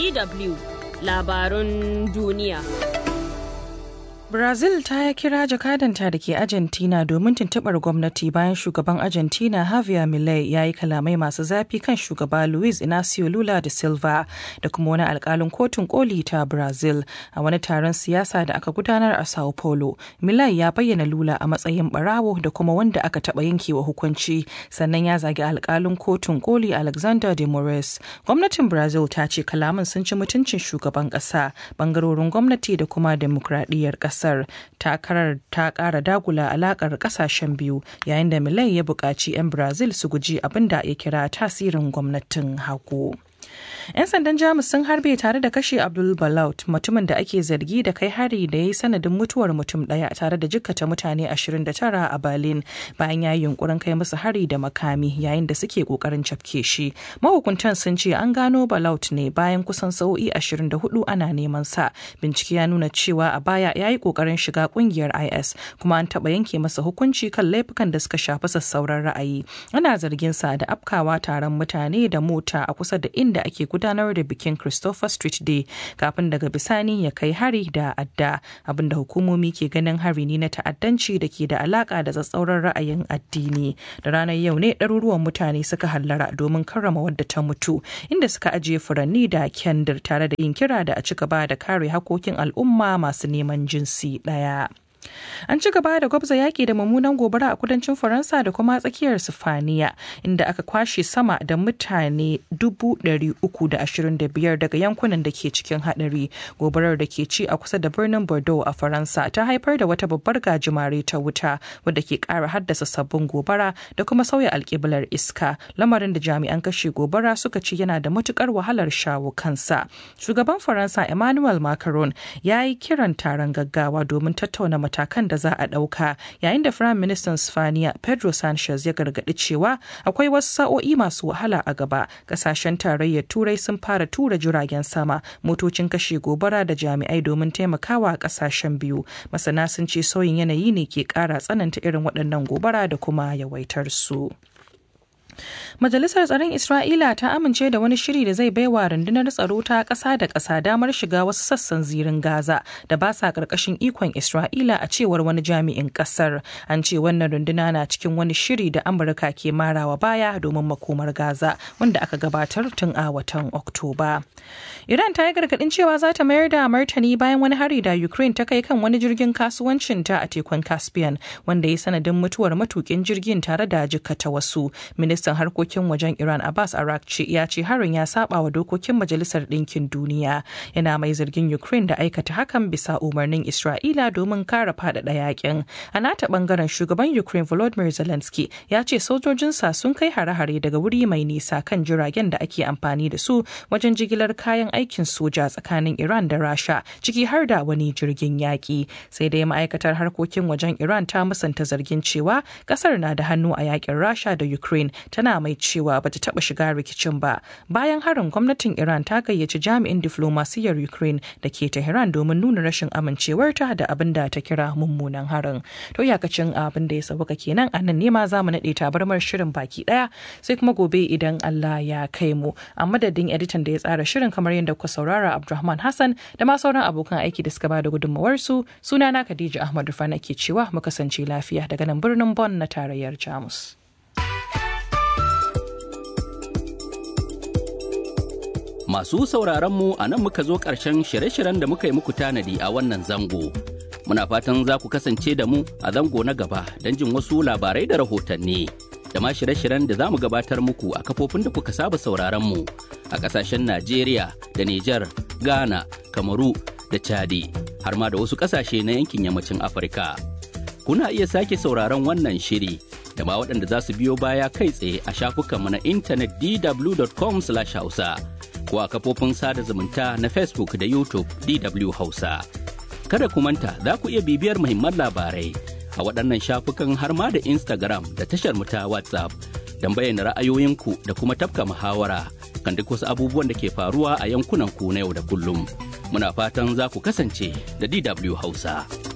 DW labarun duniya. Brazil ta kira jakadanta da ke Argentina domin tuntuɓar gwamnati bayan shugaban Argentina Javier Milei ya yi kalamai masu zafi kan shugaba Luiz Inacio Lula da Silva da kuma wani alkalin kotun koli ta Brazil a wani taron siyasa da aka gudanar a Sao Paulo. Milei ya bayyana Lula a matsayin barawo da kuma wanda aka taɓa yankewa hukunci sannan ya zagi alkalin kotun koli Alexander de Moraes. Gwamnatin Brazil ta ce kalaman sun ci mutuncin shugaban ƙasa, bangarorin gwamnati da kuma demokradiyyar ƙasa. kasar takarar ta kara dagula alakar kasashen biyu yayin da milai ya buƙaci 'yan brazil su guji abin da ya kira tasirin gwamnatin hagu. 'Yan sandan Jamus sun harbe tare da kashe Abdul Balaut mutumin da ake zargi da kai hari da ya yi sanadin mutuwar mutum daya tare da jikkata mutane 29 a Berlin bayan ya yi yunkurin kai musu hari da makami yayin da suke kokarin cafke shi. Mahukuntan sun ce an gano Balaut ne bayan kusan sa'o'i 24 ana neman sa. Bincike ya nuna cewa a baya ya yi kokarin shiga kungiyar IS kuma an taɓa yanke masa hukunci kan laifukan da suka shafi sassauran ra'ayi. Ana zargin sa da afkawa taron mutane da mota a kusa da inda ake gudanar da bikin Christopher Street Day kafin daga bisani ya kai hari da adda abinda hukumomi ke ganin hari ne na ta'addanci da ke da alaka da tsatsauran ra'ayin addini da ranar yau ne ɗaruruwan mutane suka hallara domin karrama wadda ta mutu inda suka ajiye furanni da kyandir tare da yin kira da a ci gaba da kare hakokin al'umma masu neman jinsi ɗaya. An ci gaba da gwabza yaƙi da mummunan gobara a kudancin Faransa da kuma tsakiyar Sifaniya inda aka kwashe sama da mutane biyar daga yankunan da ke cikin haɗari. Gobarar da ke ci a kusa da birnin Bordeaux a Faransa ta haifar da wata babbar gajimare ta wuta wadda ke ƙara haddasa sabbin gobara da kuma sauya alƙiblar iska lamarin da jami'an kashe gobara suka ce yana da matukar wahalar shawo kansa. Shugaban Faransa Emmanuel Macron ya yi kiran taron gaggawa domin tattauna matakan da za a ɗauka yayin da firayim ministan spaniya pedro sanchez ya gargaɗi cewa akwai wasu sa'o'i masu wahala a gaba ƙasashen tarayyar turai sun fara tura jiragen sama motocin kashe gobara da jami'ai domin taimakawa ƙasashen biyu masana sun ce sauyin yanayi ne ke ƙara tsananta irin waɗannan gobara da kuma yawaitar su. Majalisar Tsaron Isra'ila ta amince da wani shiri da zai baiwa rundunar tsaro ta ƙasa da ƙasa damar shiga wasu sassan zirin Gaza da ba sa ƙarƙashin ikon Isra'ila a cewar wani jami'in ƙasar. An ce wannan runduna na cikin wani shiri da Amurka ke marawa baya domin makomar Gaza wanda aka gabatar tun a watan Oktoba. Iran ta yi gargaɗin cewa za ta mayar da martani bayan wani hari da Ukraine ta kai kan wani jirgin kasuwancin ta a tekun Caspian wanda ya sanadin mutuwar matukin jirgin tare da jikkata wasu. Ministan harkokin wajen Iran Abbas Arakci ya ce harin ya saba wa dokokin Majalisar Ɗinkin Duniya. Yana mai zargin Ukraine da aikata hakan bisa umarnin Isra'ila domin kare faɗaɗa yakin. A nata ɓangaren shugaban Ukraine Volodymyr Zelensky ya ce sojojinsa sun kai hare-hare daga wuri mai nisa kan jiragen da ake amfani da su wajen jigilar kayan aikin soja tsakanin Iran da Rasha ciki har da wani jirgin yaƙi. Sai dai ma'aikatar harkokin wajen Iran ta musanta zargin cewa ƙasar na da hannu a yakin Rasha da Ukraine tana mai cewa bata taba shiga rikicin ba bayan harin gwamnatin iran ta gayyaci jami'in diflomasiyyar ukraine da ke tehran domin nuna rashin amincewarta da abin da ta kira mummunan harin to iyakacin abin da ya sauka kenan a nan nema za mu naɗe tabarmar shirin baki ɗaya sai kuma gobe idan allah ya kai mu a madadin editan da ya tsara shirin kamar yadda kuka saurara abdulrahman hassan da ma sauran abokan aiki da suka ba da gudunmawarsu sunana khadija ahmad rufana ke cewa mu kasance lafiya daga nan birnin bon na tarayyar jamus. Masu sauraron mu a nan muka zo ƙarshen shirye-shiryen da muka yi muku tanadi a wannan zango. Muna fatan za ku kasance da mu a zango na gaba don jin wasu labarai da rahotanni. Da ma shirye-shiryen da za mu gabatar muku a kafofin da kuka saba sauraron mu a ƙasashen Najeriya da Nijar, Ghana, Kamaru da Chadi, har ma da wasu ƙasashe na yankin yammacin Afirka. Kuna iya sake sauraron wannan shiri da ma waɗanda za su biyo baya kai tsaye a shafukanmu na intanet dw.com/hausa. ko a kafofin sada zumunta na Facebook da YouTube DW Hausa. Kada ku manta za ku iya bibiyar muhimman labarai a waɗannan shafukan har ma da Instagram da tashar mu ta WhatsApp don bayyana ra'ayoyinku da kuma tafka muhawara kan duk wasu abubuwan da ke faruwa a yankunan ku na yau da kullum. Muna fatan za ku kasance da DW Hausa.